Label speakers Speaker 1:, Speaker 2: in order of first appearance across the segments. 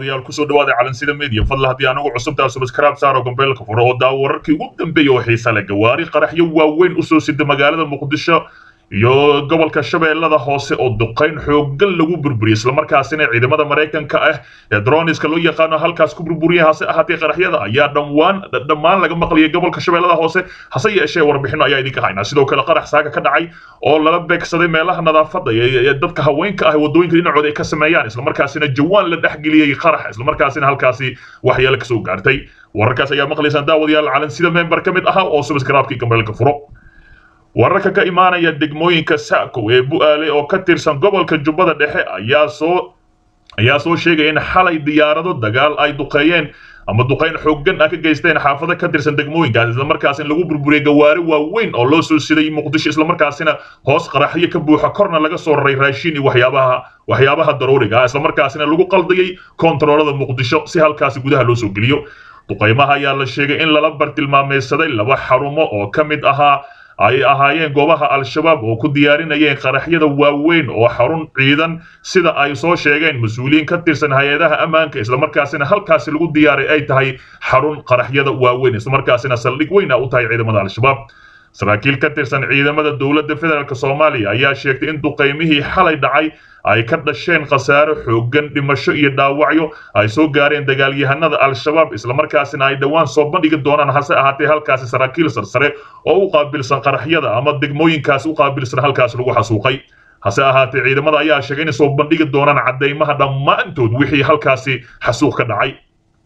Speaker 1: daawadayaal kusoo dhawaada calansida media fadla haddii anagu cusubtaa subscribe saaro gombeelka furo oo daawo wararkii ugu dambeeyay oo xiisa leh gawaari qaraxyo waaweyn usoo sida magaalada muqdisho iyo gobolka shabeellada hoose oo duqayn xooggan lagu burburiyay islamarkaasina ciidamada maraykanka ah ee droniska loo yaqaano halkaas ku burburiyay hase ahaatee qaraxyada ayaa dhammaan dhammaan laga maqlayay gobolka shabeellada hoose hase yeeshee warbixino ayaa idinka haynaa sidoo kale qarax saaga ka dhacay oo lala beegsaday meelaha nadaafadda ee dadka haweenka ah wadooyinka dhinacooda ay ka sameeyaan islamarkaasina jawaan la dhexgeliyey qarax islamarkaasina halkaasi waxyeelo kasoo gaartay wararkaas ayaa maqlaysaan daawadayaal calansida member ka mid ahaa oo subscribe-kii gambeelka furo wararka ka imaanaya degmooyinka saakow ee bu'aale oo ka tirsan gobolka jubbada dhexe ayaa soo ayaa soo sheegaya in xalay diyaarado dagaal ay duqeeyeen ama duqayn xooggan ah ka geysteen xaafado ka tirsan degmooyinkaas islamarkaasina lagu burburiyey gawaari waaweyn oo loo soo siday muqdisho islamarkaasina hoos qaraxyo ka buuxa korna laga soo raray raashin iyo waxyaabaha waxyaabaha daruuriga ah islamarkaasina lagu qaldayay koontaroolada muqdisho si halkaasi gudaha loo soo geliyo duqaymaha ayaa la sheegay in lala bartilmaameysaday laba xarumo oo ka mid ahaa ay ahaayeen goobaha al-shabaab oo ku diyaarinayeen qaraxyada waaweyn oo xarun ciidan sida ay soo sheegeen mas-uuliyiin ka tirsan hay-adaha ammaanka islamarkaasina halkaasi lagu diyaaray ay tahay xarun qaraxyada waaweyn islamarkaasina saldhig weyn a u tahay ciidamada al-shabaab saraakiil ka tirsan ciidamada dowladda federaalk soomaaliya ayaa sheegtay in duqaymihii xalay dhacay ay ka dhasheen khasaaro xooggan dhimasho iyo dhaawacyo ay soo gaareen dagaalyahanada al-shabaab islamarkaasina ay dhowaan soo bandhigi doonaan hase ahaatee halkaasi saraakiil sarsare oo u qaabilsan qaraxyada ama degmooyinkaasi u qaabilsan halkaasi lagu xasuuqay hase ahaatee ciidamada ayaa sheegay inay soo bandhigi doonaan caddaymaha dhammaantood wixii halkaasi xasuuq ka dhacay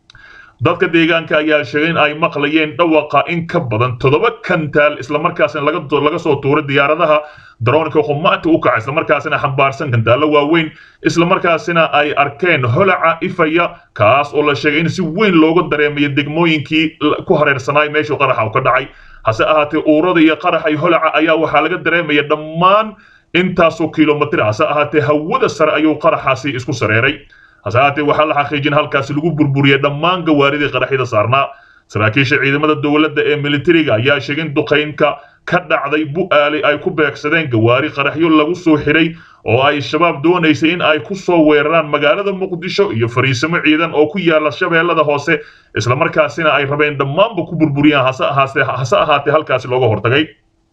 Speaker 1: dadka deegaanka ayaa sheegay in ay maqlayeen dhawaqa in ka badan toddoba kantaal islamarkaasina laga soo tuuray diyaaradaha daroonka xumaanta u kaca islamarkaasina xambaarsan kantaallo waaweyn islamarkaasina ay arkeen holaca ifaya kaas oo la sheegay in si weyn looga dareemayo degmooyinkii ku hareersanaay meeshuu qaraxa ka dhacay hase ahaatee uurada iyo qaraxa iyo holaca ayaa waxaa laga dareemaya dhammaan intaasoo kilomitr hase ahaatee hawada sare ayuu qaraxaasi isku sareeray hase ahaatee waxaa la xaqiijin halkaasi lagu burburiyey dhammaan gawaaridii qaraxyada saarnaa saraakiisha ciidamada dowladda ee militariga ayaa sheegay in duqaynka ka dhacday bu'aali ay ku beegsadeen gawaari qaraxyo lagu soo xiray oo ay shabaab doonaysay in ay ku soo weeraraan magaalada muqdisho iyo fariisimo ciidan oo ku yaala shabeellada hoose islamarkaasina ay rabeen dhammaanba ku burburiyaan hase ahaatee halkaasi looga hortagay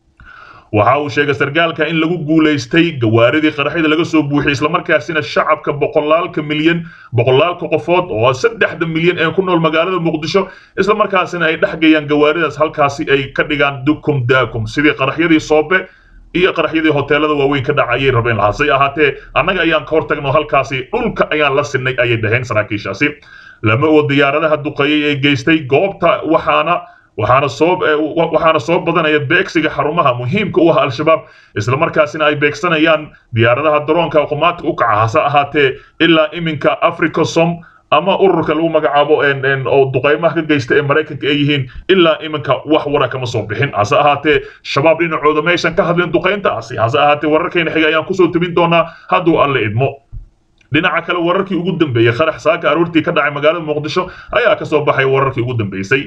Speaker 1: waxa uu sheegay sargaalka in lagu guulaystay gawaaridii qaraxyada laga soo buuxiyey islamarkaasina shacabka boqolaalka milyan boqolaalka qofood oo saddexda milyan ee ku nool magaalada muqdisho islamarkaasina ay dhexgayaan gawaaridaas halkaasi ay ka dhigaan dukum daakum sidii qaraxyadii soobe iyo qaraxyadii hoteelada waaweyn ka dhaca ayay rabeen hase ahaatee annaga ayaan ka hortagno halkaasi dhulka ayaan la sinay ayay dhaheen saraakiishaasi lama oo diyaaradaha duqeeyey ee geystay goobta waxaana waxaana soo waxaana soo badanaya beegsiga xarumaha muhiimka u ah al-shabaab islamarkaasina ay beegsanayaan diyaaradaha daroonka qumaadka u kaca hase ahaatee ilaa iminka africasom ama ururka lagu magacaabo oo duqaymaha ka geysta ee maraykanka ay yihiin ilaa iminka wax wara kama soo bixin hase ahaatee shabaab dhinacooda meeshan ka hadleen duqayntaasi hase ahaatee wararkeena xiga ayaan kusoo tebin doonaa hadduu alle idmo dhinaca kale wararkii ugu dambeeyey qarax saaka aroortii ka dhacay magaalada muqdisho ayaa kasoo baxay wararkii ugu dambeysay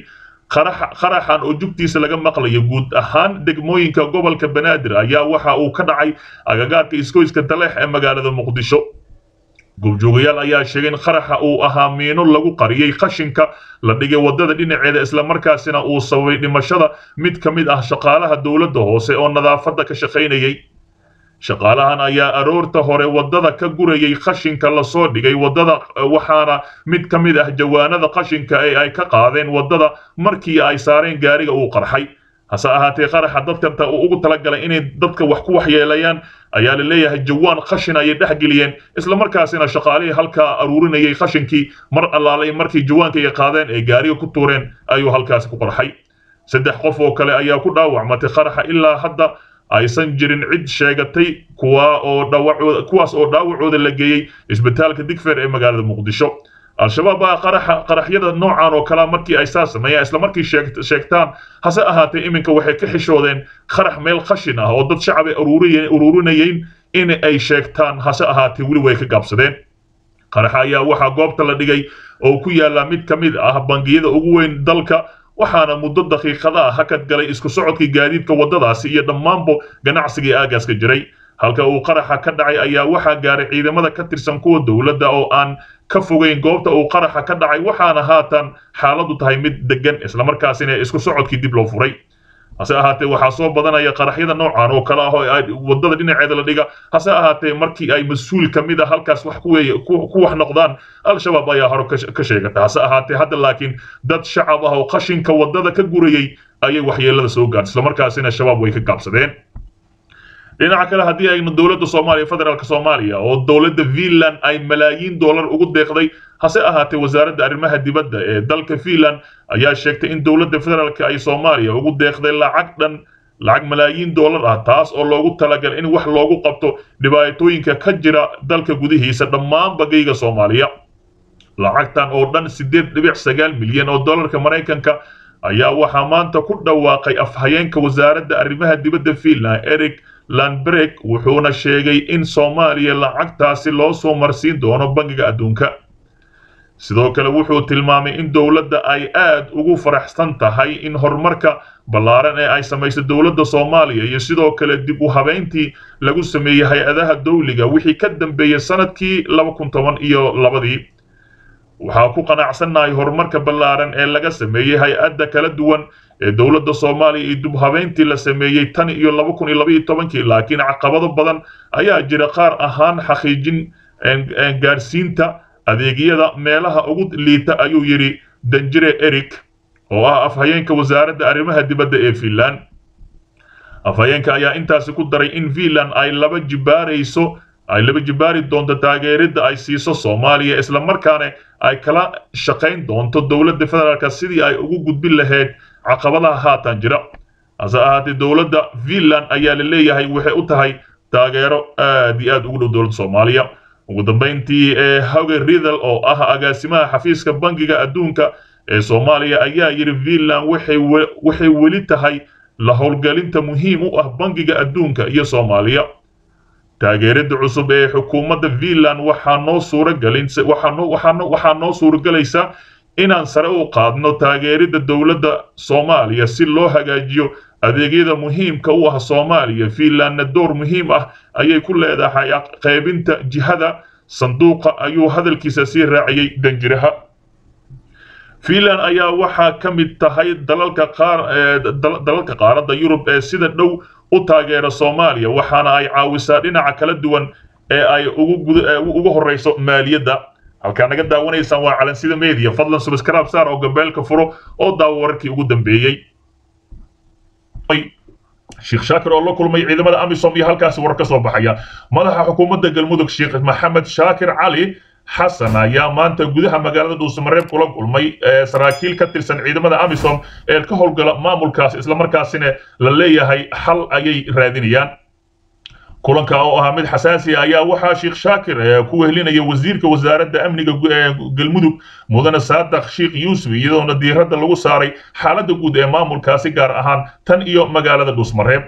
Speaker 1: qaraxan oo jugtiisa laga maqlayo guud ahaan degmooyinka gobolka banaadir ayaa waxa uu ka dhacay agagaarka iskoyska daleex ee magaalada muqdisho goobjoogayaal ayaa sheegay in qaraxa uu ahaa miino lagu qariyey qashinka la dhigay wadada dhinaceeda islamarkaasina uu sababay dhimashada mid ka mid ah shaqaalaha dowladda hoose oo nadaafadda ka shaqaynayay shaqaalahan ayaa aroorta hore wadada ka gurayay qashinka lasoo dhigay wadada waxaana mid ka mid ah jawaanada qashinka ee ay ka qaadeen wadada markii ay saareen gaariga uu qarxay hase ahaatee qaraxa dadka uu ugu talagalay inay dadka wax ku waxyeelayaan ayaa la leeyahay jawaan qashin ayay dhexgeliyeen islamarkaasina shaqaalihii halkaa aruurinayay qashinkii mar allaalay markii jawaanka ay qaadeen ee gaariga ku tuureen ayuu halkaasi ku qarxay saddex qof oo kale ayaa ku dhaawacmatay qaraxa ilaa hadda aysan jirin cid sheegatay kuwa oo dhaawacooda kuwaas oo dhaawacooda la geeyey isbitaalka digfeer ee magaalada muqdisho al-shabaab baa qaraxa qaraxyada noocan oo kala markii ay saas sameeyaan isla markii sheegtaan hase ahaatee iminka waxay ka xishoodeen qarax meel qashin ah oo dad shacab ay ururinayeen in ay sheegtaan hase ahaatee weli way ka gaabsadeen qaraxa ayaa waxaa goobta la dhigay oo ku yaala mid ka mid ah bangiyada ugu weyn dalka waxaana muddo daqiiqada ah hakad galay isku socodkii gaadiidka waddadaasi iyo dhammaanba ganacsigii aagaaska jiray halka uu qaraxa ka dhacay ayaa waxaa gaaray ciidamada ka tirsan kuwa dowladda oo aan ka fogeyn goobta uu qaraxa ka dhacay waxaana haatan xaaladu tahay mid degan islamarkaasina isku socodkii dib loo furay hase ahaatee waxaa soo badanaya qaraxyada noocan oo kale ah oo wadada dhinaceeda la dhiga hase ahaatee markii ay mas-uul ka mid a halkaas wax ku wax noqdaan al-shabaab ayaa hore ka sheegata hase ahaatee hadda laakiin dad shacab ah oo qashinka wadada ka gurayey ayay waxyeelada soo gaartay islamarkaasina shabaab way ka gaabsadeen dhinaca kale haddii aynu dowladda soomaaliya federaalk soomaaliya oo dowladda finland ay malaayiin dollar ugu deeqday hase ahaatee wasaaradda arrimaha dibadda ee dalka finland ayaa sheegtay in dowladda federaalk ay soomaaliya ugu deeqday lacag dhan lacag malaayiin dollar ah taas oo loogu talagalay in wax loogu qabto dhibaatooyinka ka jira dalka gudihiisa dhammaan bagayga soomaaliya lacagtan oo dhan siddeed dhibic sagaal milyan oo dollarka maraykanka ayaa waxaa maanta ku dhawaaqay afhayeenka wasaaradda arrimaha dibadda finland eric landbrek wuxuuna sheegay in soomaaliya lacagtaasi loo soo marsiin doono bangiga adduunka sidoo kale wuxuu tilmaamay in dowladda ay aad ugu faraxsan tahay in horumarka ballaaran ee ay samaysay dowladda soomaaliya iyo sidoo kale dib u habeyntii lagu sameeyey hay-adaha dowliga wixii ka dambeeyey sanadkii laba kun toban iyo labadii waxaa ku qanacsannahay horumarka ballaaran ee laga sameeyey hay-adda kala duwan ee dowladda soomaaliya iyo dib habeyntii la sameeyey tan iyo laba kun iyo labaiyo tobankii laakiin caqabado badan ayaa jira qaar ahaan xaqiijin gaarsiinta adeegyada meelaha ugu liita ayuu yidhi danjire eric oo ah afhayeenka wasaaradda arrimaha dibadda ee finland afhayeenka ayaa intaasi ku daray in finland ay laba jibaarayso ay laba jibaari doonto taageeridda ay siiso soomaaliya islamarkaana ay kala shaqayn doonto dowladda federaalk sidii ay ugu gudbin lahayd caqabadaha haatan jira hase ahaatee dowladda finland ayaa la leeyahay waxay u tahay taageero aad iyo aad ugu dhow dowladda soomaaliya ugu dambayntii ee hoge ridal oo ah agaasimaha xafiiska bangiga adduunka ee soomaaliya ayaa yidhi finland waxay weli tahay la howlgelinta muhiim u ah bangiga adduunka iyo soomaaliya taageerada cusub ee xukuumadda finland waxaa noo suuragelin waxaa noo suuragelaysa inaan sare u qaadno taageerida dowladda soomaaliya si loo hagaajiyo adeegyada muhiimka u ah soomaaliya finlandna door muhiim ah ayay ku leedahay qaybinta jihada sanduuqa ayuu hadalkiisa sii raaciyey danjiraha finland ayaa waxaa ka mid tahay dalalka qaar dalalka qaaradda yurub ee sida dhow u taageera soomaaliya waxaana ay caawisaa dhinaca kala duwan ee ay ugu horeyso maaliyadda halkaa naga daawanaysaan waa calansida media fadlan subscribe saar oo gabeelka furo oo daawo wararkii ugu dambeeyey sheekh shaakir oo la kulmay ciidamada amisom iyo halkaasi warar ka soo baxaya madaxa xukuumadda galmudug sheekh maxamed shaakir cali xasan ayaa maanta gudaha magaalada dhuusamareeb kula kulmay saraakiil ka tirsan ciidamada amisom ee ka howlgala maamulkaas islamarkaasina la leeyahay xal ayay raadinayaan kulanka oo ahaa mid xasaasi ah ayaa waxaa sheekh shaakir ku wehlinaya wasiirka wasaaradda amniga galmudug mudane saadaq sheekh yuusuf iyadoona diiradda lagu saaray xaaladda guud ee maamulkaasi gaar ahaan tan iyo magaalada dhuusmareeb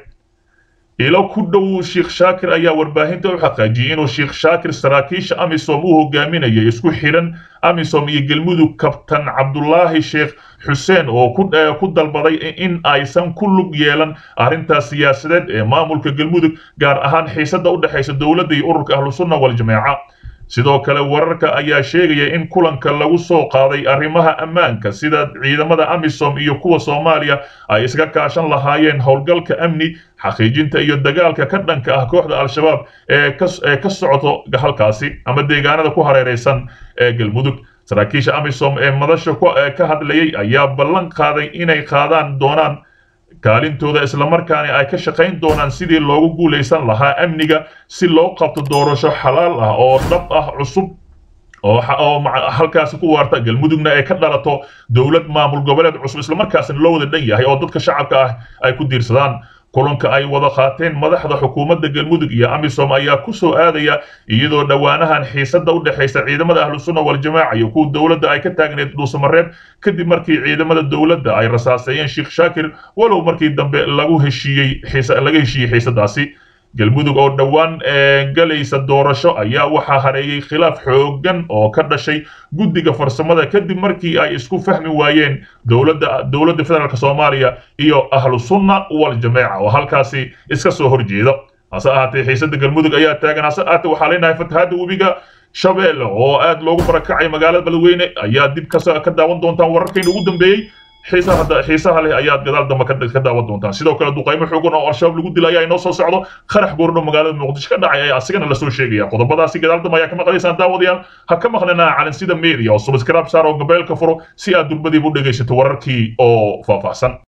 Speaker 1: ilo ku dhow sheekh shaakir ayaa warbaahinta u xaqiijiyey inuu sheekh shaakir saraakiisha amisom uu hogaaminayay isku xidhan amisom iyo galmudug kabtan cabdulaahi sheekh xuseen oo ku dalbaday in aysan ku lug yeelan arrintaas siyaasadeed ee maamulka galmudug gaar ahaan xiisadda u dhexaysa dowladda iyo ururka ahlusunna waljamaaca sidoo kale wararka ayaa sheegaya in kulanka lagu soo qaaday arrimaha ammaanka sida ciidamada amisom iyo kuwa soomaaliya ay iska kaashan lahaayeen howlgalka amni xaqiijinta iyo dagaalka ka dhanka ah kooxda al-shabaab ee ka socoto halkaasi ama deegaanada ku hareeraysan ee galmudug saraakiisha amisom ee madasha ka hadlayay ayaa ballan qaaday inay qaadaan doonaan kaalintooda islamarkaana ay ka shaqayn doonaan sidii loogu guulaysan lahaa amniga si loo qabto doorasho xalaal ah oo dhab ah cusub oo halkaasi ku waarta galmudugna ay ka dhalato dowlad maamul goboleed cusub islamarkaasina loo wada dhan yahay oo dadka shacabka ah ay ku diirsadaan kulanka ay wada qaateen madaxda xukuumadda galmudug iyo amisom ayaa ku soo aadaya iyadoo dhowaanahan xiisadda u dhexaysa ciidamada ahlusunna waljamaaca iyo kuwa dowladda ay ka taagneed dhuusamareeb kadib markii ciidamada dowladda ay rasaaseeyeen sheekh shaakir walow markii dambe lagu heshiiyey laga heshiiyey xiisadaasi galmudug oo dhowaan galaysa doorasho ayaa waxaa hareeyey khilaaf xooggan oo ka dhashay guddiga farsamada kadib markii ay isku fahmi waayeen dowladda dowladda federaalk soomaaliya iyo ahlu sunna waljamaaca oo halkaasi iska soo horjeeda hase ahaatee xiisada galmudug ayaa taagan hase ahaatee waxaa leenahay fatahaada webiga shabeelle oo aad loogu barakacay magaalada beledweyne ayaa dib ka daawan doontaan wararkayna ugu dambeeyey xiisaha leh ayaad gadaal dambe ka daawan doontaan sidoo kale duqaymo xoogan oo al-shabaab lagu dilay ayaa inoo soo socdo qarax goordho magaalada muqdisho ka dhacay ayaa asigana lasoo sheegaya qodobadaasi gadaal dambe ayaa ka maqlaysaan daawadayaal ha ka maqlanaa calansida media oo subscribe saar oo gabeelka furo si aad durbadiiba u dhegaysato wararkii oo faahfaahsan